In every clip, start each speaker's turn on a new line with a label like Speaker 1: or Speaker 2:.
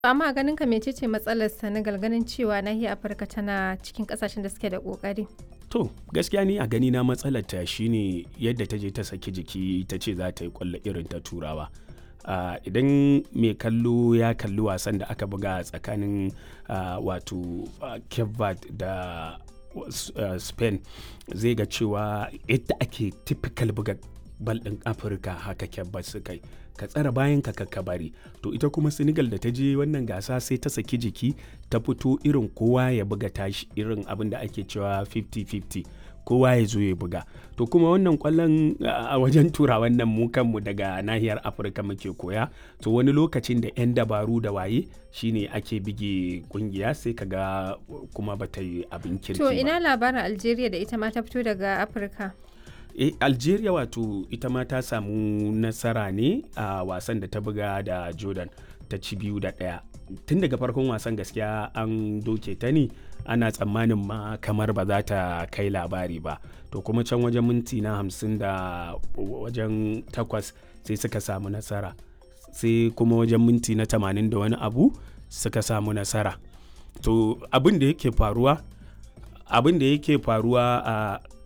Speaker 1: Amma a ganin ka mecece matsalar Senegal ganin cewa nahiyar Afirka tana cikin kasashen da suke da kokari?
Speaker 2: To gaskiya ni a gani na matsalar ta shine yadda ta je ta saki jiki ta ce za ta yi kwallo irin ta turawa. Uh, idan mai kallo ya kalli wasan da aka buga tsakanin uh, wato uh, Cape Verde da uh, Spain zai ga cewa yadda ake typical buga bal ɗin Afirka haka Cape Verde suka yi. ka tsara bayan ka ka bari to ita kuma senegal da ta je wannan gasa sai ta saki jiki ta fito irin kowa ya buga tashi irin abin da ake cewa 50-50 kowa ya zo ya buga to kuma wannan kwallon a wajen tura wannan mu kanmu daga nahiyar afirka muke koya to wani lokacin da 'yan dabaru da waye shine ake bige kungiya sai kaga kuma bata yi abin kirki
Speaker 1: To
Speaker 2: ba
Speaker 1: ina labarin Algeria da ita ma ta fito daga Afirka?
Speaker 2: e, algeria wato ita ma ta samu nasara ne a wasan da ta buga da jordan ta ci biyu da ɗaya tun daga farkon wasan gaskiya an doke ta ne ana tsammanin ma kamar ba za ta kai labari ba to kuma can wajen minti na hamsin da wajen takwas sai suka samu nasara sai kuma wajen minti na tamanin da wani abu suka samu nasara to abin da yake faruwa abin da yake faruwa a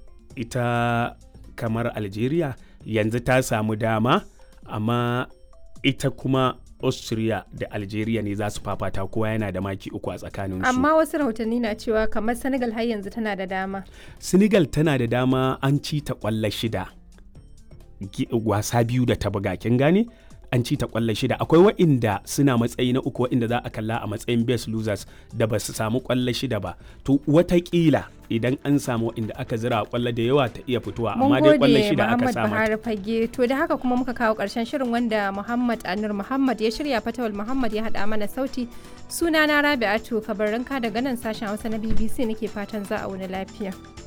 Speaker 2: ita kamar algeria yanzu ta samu dama amma ita kuma austria da algeria ne za su fafata kowa yana da maki uku a tsakaninsu
Speaker 1: Amma wasu rahotanni na cewa kamar Senegal har yanzu tana da dama.
Speaker 2: senegal tana da dama an ci ta kwallo shida Gi- wasa biyu da ta buga kin gane an ci ta kwallo shida akwai wa'inda suna matsayi na uku wa'inda za a kalla a matsayin best losers da ba su samu kwallo shida ba to watakila idan an samu wa'inda aka zira kwallo da yawa ta iya fitowa
Speaker 1: Mun
Speaker 2: amma dai kwallo
Speaker 1: gode
Speaker 2: shida aka
Speaker 1: Muhammad
Speaker 2: samu
Speaker 1: Buhari Fage. To da haka kuma muka kawo ƙarshen shirin wanda Muhammad Anur Muhammad ya shirya Fatawal Muhammad ya haɗa mana sauti. Sunana Rabi'atu Kabarinka daga nan sashen Hausa na BBC nake fatan za a wani lafiya.